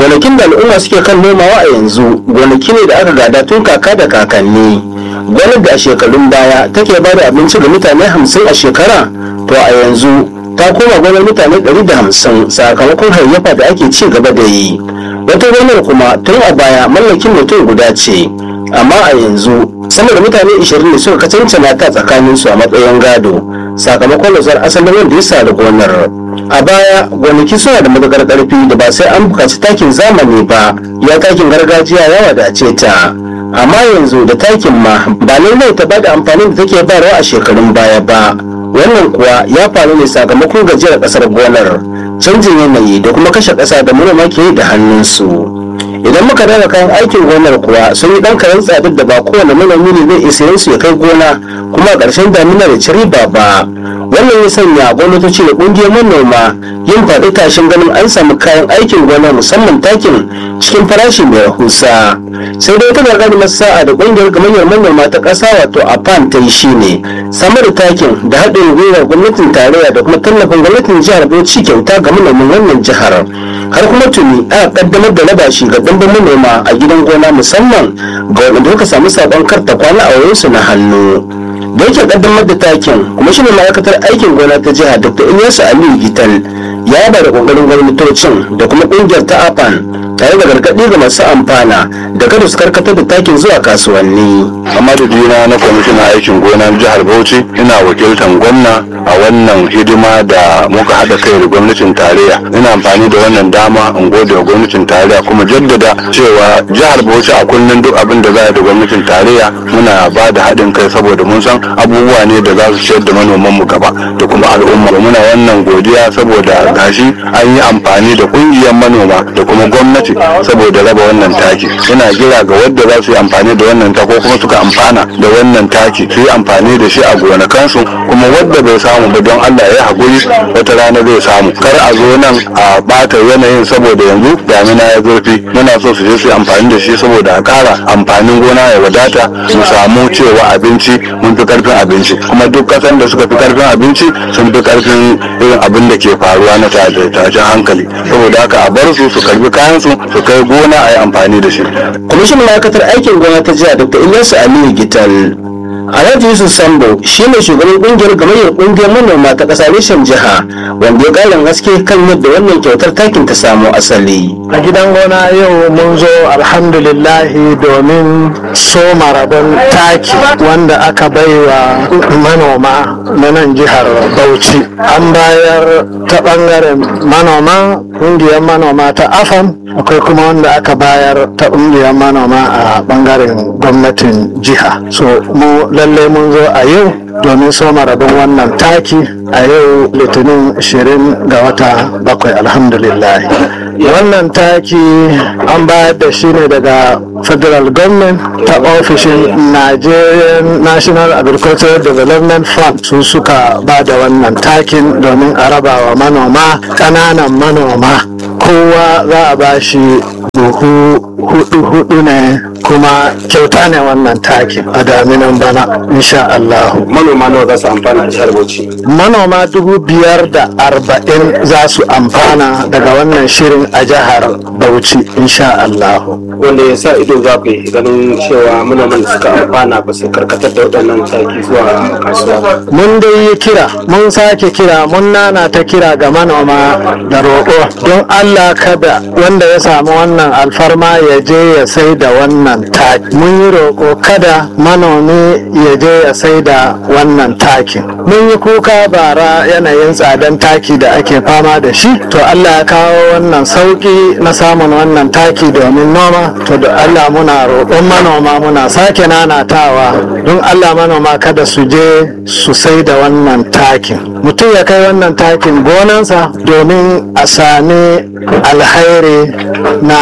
gonakin da al'umma suke kan nomawa a yanzu gonaki ne da aka gada tun kaka da kakanni gonar da a shekarun baya take ba da abinci ga mutane hamsin a shekara to a yanzu ta koma gonar mutane ɗari da hamsin sakamakon hayyafa da ake ci gaba da yi wata gonar kuma tun a baya mallakin mutum guda ce amma a yanzu sama da mutane 20 ne suka kacancana ta tsakaninsu a matsayin gado sakamakon nazar asalin wanda ya sa da gonar a baya gonaki suna da matuƙar ƙarfi da ba sai an buƙaci takin zamani ba ya takin gargajiya ya wadace ta amma yanzu da takin ma ba lallai ta bada amfanin da take bayarwa a shekarun baya ba wannan kuwa ya faru ne sakamakon gajiyar ƙasar gonar canjin yanayi da kuma kashe ƙasa da manoma ke yi da hannunsu idan muka daga kayan aikin gonar kuwa sun yi dan karen tsadar da ba kowane manomi ne zai isa su ya kai gona kuma a ƙarshen damina da ci riba ba wannan ya sanya gwamnatoci da ƙungiyar manoma yin faɗi tashin ganin an samu kayan aikin gona musamman takin cikin farashi mai rahusa sai dai ta gargaɗi sa'a da ƙungiyar gamayyar manoma ta ƙasa wato apan ta yi shine samar da takin da haɗin gwiwar gwamnatin tarayya da kuma tallafin gwamnatin jihar bauchi kyauta ga manoman wannan jihar har kuma tuni aka kaddamar da raba shi ga ɗimbin manoma a gidan gona musamman ga waɗanda suka samu saƙon karta kwana a wurinsu na hannu da yake kaddamar da takin kuma shi ne ma'aikatar aikin gona ta jiha dr ilyasu aliyu gital ya ba da ƙoƙarin gwamnatocin da kuma ƙungiyar ta apan tare da gargaɗi ga masu amfana da kada su karkatar da takin zuwa kasuwanni a madadina na kwamishinan aikin gona jihar bauchi ina wakiltar gwamna a wannan hidima da muka haɗa kai da gwamnatin tarayya ina amfani da wannan dama in gode wa gwamnatin tarayya kuma jaddada cewa jihar bauchi a kullum duk abin da za a da gwamnatin tarayya muna ba da haɗin kai saboda mun san abubuwa ne da za su ciyar da manoman mu gaba da kuma al'umma muna wannan godiya saboda gashi an yi amfani da ƙungiyar manoma da kuma gwamnati saboda raba wannan taki ina kira ga wadda za su yi amfani da wannan ta ko kuma suka amfana da wannan taki su yi amfani da shi a gonakansu kuma wadda bai samu ba don Allah ya haƙuri wata rana zai samu kar a zo nan a ɓata yanayin saboda yanzu damina ya zurfi muna so su je su yi amfani da shi saboda a ƙara amfanin gona ya wadata mu samu cewa abinci mun fi karfin abinci kuma duk ƙasan da suka fi karfin abinci sun fi karfin irin abin da ke faruwa na tashin hankali saboda haka a bar su su karbi kayan su su kai gona a yi amfani da shi kwamishinan ma'aikatar aikin gona ta jiha dr ilyasu aliyu gital alhaji yusuf sambo shine shugaban kungiyar gamayyar kungiyar manoma ta ƙasa reshen jiha wanda ya ƙarin haske kan yadda wannan kyautar takin ta samo asali a gidan gona yau mun zo alhamdulillahi domin soma rabon taki wanda aka baiwa manoma na nan jihar bauchi an bayar ta bangaren manoma kungiyar manoma ta afan akwai kuma wanda aka bayar ta kungiyar manoma a bangaren gwamnatin jiha so mu lallai mun zo a yau domin soma rabon wannan taki a yau litinin 20 ga wata bakwai alhamdulillah wannan taki an bayar da shi ne daga federal government ta ofishin nigerian national agricultural development fund su suka ba da wannan takin domin a raba wa manoma ƙananan manoma kowa za a ba shi buhu hudu hudu ne kuma kyauta ne wannan takin a daminan bana insha Allah. manoma nawa za su amfana da jihar bauchi manoma dubu biyar da arba'in za su amfana daga wannan shirin a jihar bauchi insha Allah. wanda ya sa ido za ku yi ganin cewa manoman da suka amfana ba su karkatar da waɗannan taki zuwa kasuwa mun dai yi kira mun sake kira mun nana ta kira ga manoma da roƙo don allah kada wanda ya samu wannan alfarma ya je ya sai da wannan taki mun yi roƙo kada manomi ya je ya sai da wannan takin mun yi kuka bara yanayin tsadan taki da ake fama da shi to allah ya kawo wannan sauƙi na samun wannan taki domin noma to da allah muna roƙon manoma muna sake nanatawa don allah manoma kada su je su sai da wannan takin mutum ya kai wannan takin gonansa domin a sami alhairi na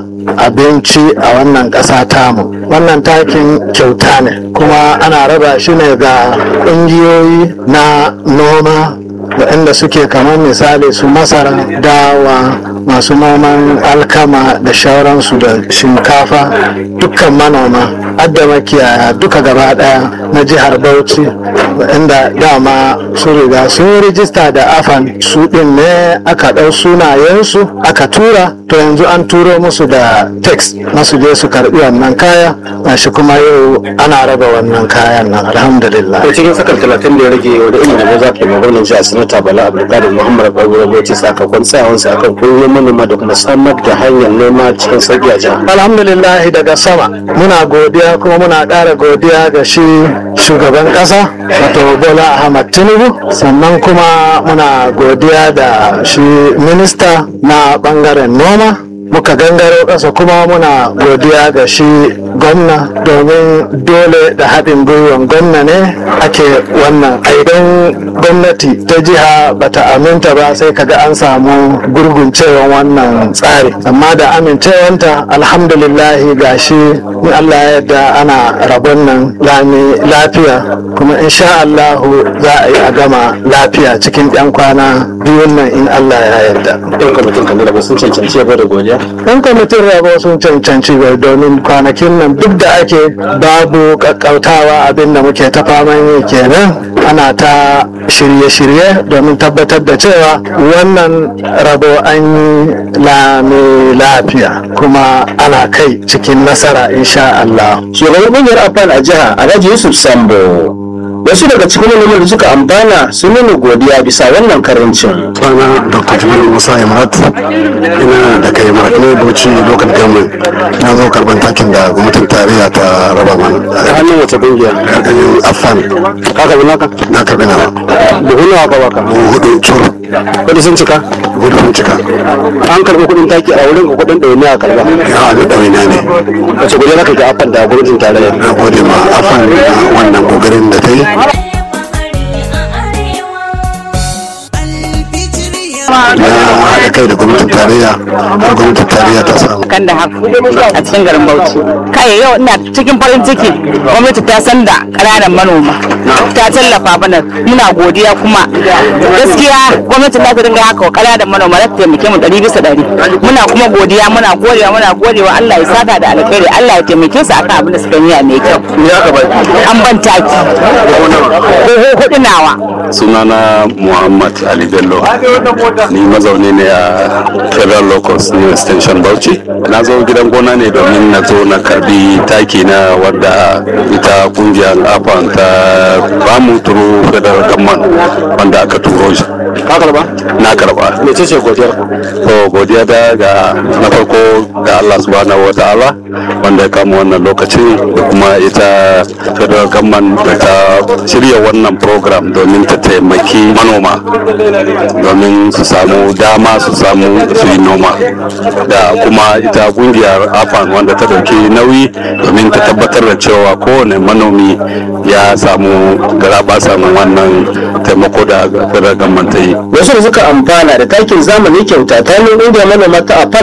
abinci a wannan ƙasa tamu wannan takin kyauta ne kuma ana raba shi ne ga ƙungiyoyi na noma waɗanda suke kamar misali su masara dawa masu noman alkama da shauransu da shinkafa dukkan manoma adda makiyaya duka gaba daya na jihar bauchi inda dama su riga sun yi rijista da afan su din ne aka ɗau sunayensu aka tura to yanzu an turo musu da text na su je su karbi wannan kaya shi kuma yau ana raba wannan kayan nan alhamdulillah to cikin sakar talatin da ya rage wanda ilimin da za ka yi magana jiya sanata bala abdulkadir muhammad ɓangaren bauchi sakamakon tsayawansa akan kullum manoma da kuma samar da hanyar noma cikin sauƙi a jihar alhamdulillah daga sama muna godiya kuma muna ƙara godiya ga shi shugaban ƙasa wato bola ahmad tinubu sannan kuma muna godiya da shi minista na ɓangaren noma muka gangaro ƙasa kuma muna godiya ga shi gwamna domin dole da haɗin gwiwan gwamna ne ake wannan idan gwamnati ta jiha bata aminta ba sai kaga an samu gurguncewan wannan tsari amma da amincewanta alhamdulillahi ga shi in allah ya yarda ana rabon nan lami lafiya kuma insha allahu za a yi a gama lafiya cikin 'yan kwana biyun nan in allah ya yarda yan kwamitin kan da sun cancanci yabo da godiya yan kwamitin rabo sun cancanci bai domin kwanakin nan duk da ake babu kakkautawa abinda muke ta faman yi kenan ana ta shirye-shirye domin tabbatar da cewa wannan rabo an yi lami lafiya kuma ana kai cikin nasara insha Allah. shugaban ƙungiyar afan a jiha alhaji yusuf sambo wasu daga cikin manoman da suka amfana sun nuna godiya bisa wannan karancin sunana dr jamilu musa imrat ina da kai imrat ne bauchi local government na zo karban takin da gwamnatin tarayya ta raba mana ta hannun wace ƙungiya ƙarƙashin afan ka karbi naka na karbi nawa buhu nawa ka baka buhu hudu cur kudi sun cika hudu sun cika an karbi kuɗin taki a wurin ka kuɗin ɗaya ne a karba ya haɗu ɗawainiya ne wace godiya zaka ga afan da gwamnatin tarayya na gode ma afan da wannan kokarin da ta yi na haɗa kai da gwamnatin tarayya har gwamnatin tarayya ta samu kan da haku a cikin garin Bauchi. Kai yau ina cikin farin ciki gwamnati ta san da ƙananan manoma ta tallafa mana muna godiya kuma gaskiya gwamnati za ta dinga haka wa ƙananan manoma za ta taimake mu ɗari bisa ɗari muna kuma godiya muna godewa muna godewa Allah ya saka da alkhairi Allah ya taimake su akan abin da suka yi a mai kyau an ban taki ko hudu nawa sunana muhammad ali bello ni mazauni ne a federal locus new extension bauchi na zo gidan gona ne domin na zo na karbi taki na wadda ita kungiyar afan ta bamu turu federal government wanda aka turo shi ka karba na karba mece ce godiyar to godiya da ga na farko ga Allah subhanahu wa ta'ala wanda ya kama wannan lokacin da kuma ita federal government da ta shirya wannan program domin ta taimaki manoma domin su samu dama su samu su yi noma da kuma ita kungiyar afan wanda ta dauki nauyi domin ta tabbatar da cewa kowane manomi ya samu garaba samun wannan taimako da federal government ta yi wasu da suka amfana da takin zamani kyauta ta hannun ƙungiyar manoma ta afan